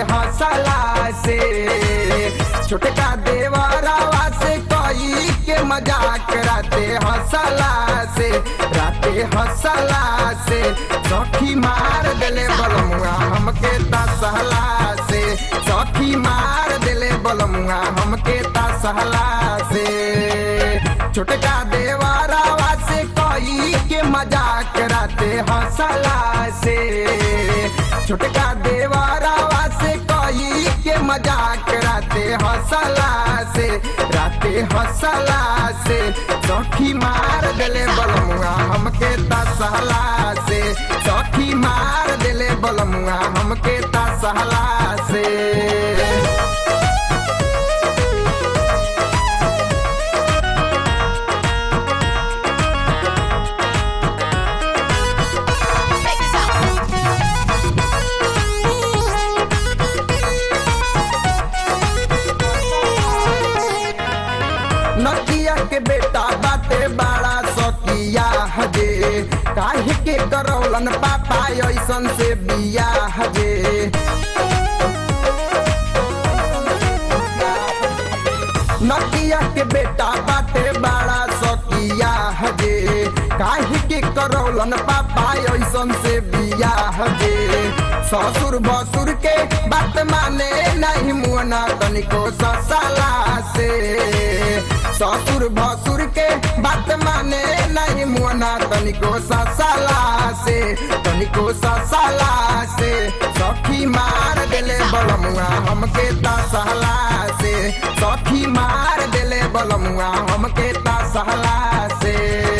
हंसला से छोटका देवरावा से कई के मजाक राते हंसला से राते हंसला से सखी मार देले बलमुआ हमके तसहला से सखी मार देले बलमुआ हमके तसहला से छोटका देवरावा से कई के मजाक राते हंसला से छोटका देवरावा से कई के मजाक राते हंसला से राते हंसला से सखी मार देले बलमुआ हमके तसहला से सखी मार देले बलमुआ हमके तसहला से नकिया के बेटा बाटे बड़ा सकिया हजे काहे के करौलन पापा ऐसन से बिया हजे नकिया के बेटा बाटे बड़ा सकिया हजे काहे के करौलन पापा ऐसन से बिया हजे ससुर भसुर के बात माने नहीं मुअना तनिको ससला से ससुर भसुर के बात माने नहीं मुअना तनिको ससला से तनिको ससला से सखी मार देले बलमुआ हमके तसहला से सखी मार देले बलमुआ हमके तसहला से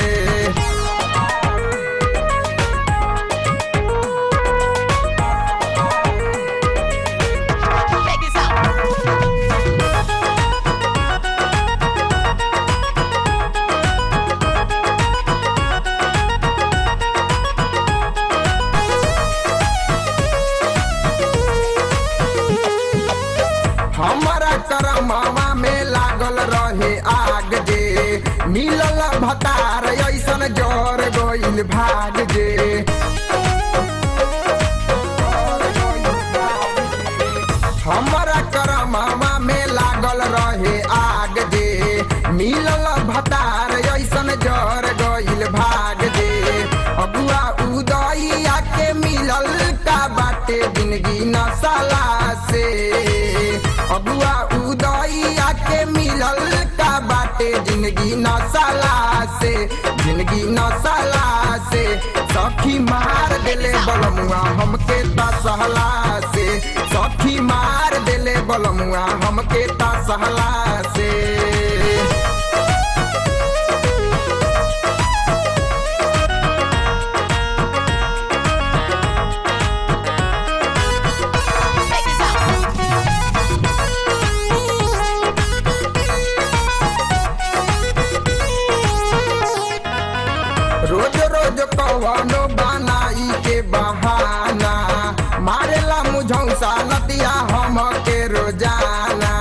हमारा करमवा में लागल रहे आग जे मिलल भतार ऐसन जर गइल भाग जे हमारा करमवा में लागल रहे आग जे मिलल भतार ऐसन जर गइल भाग जे अगुआ उदइया के मिलल का बाटे जिंदगी नसला से अगुआ उदइया के मिलल का बाटे जिंदगी नसला से जिंदगी नसला से सखी मार देले बलमुआ हमके तसहला से सखी मार देले बलमुआ हमके तसहला से रोज रोज कवनो बनाई के बहाना मारेला मुझौसा नतिया हम के रोजाना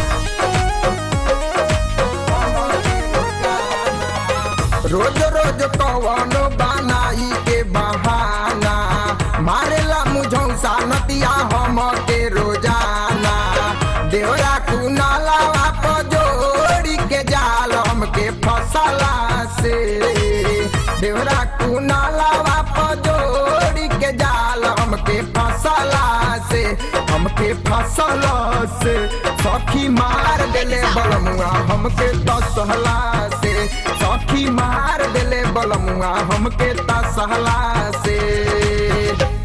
रोज रोज कवनो बनाई के बहाना मारेला मुझौसा नतिया हम के रोजाना देवरा कुनाला जोड़ी के जाल हमके फसला से देवरा कुनाला जोड़ी के जाल हमके फसला से हमके फसला से सखी मार देले बलमुआ हमके तसहला से सखी मार देले बलमुआ हमके तसहला से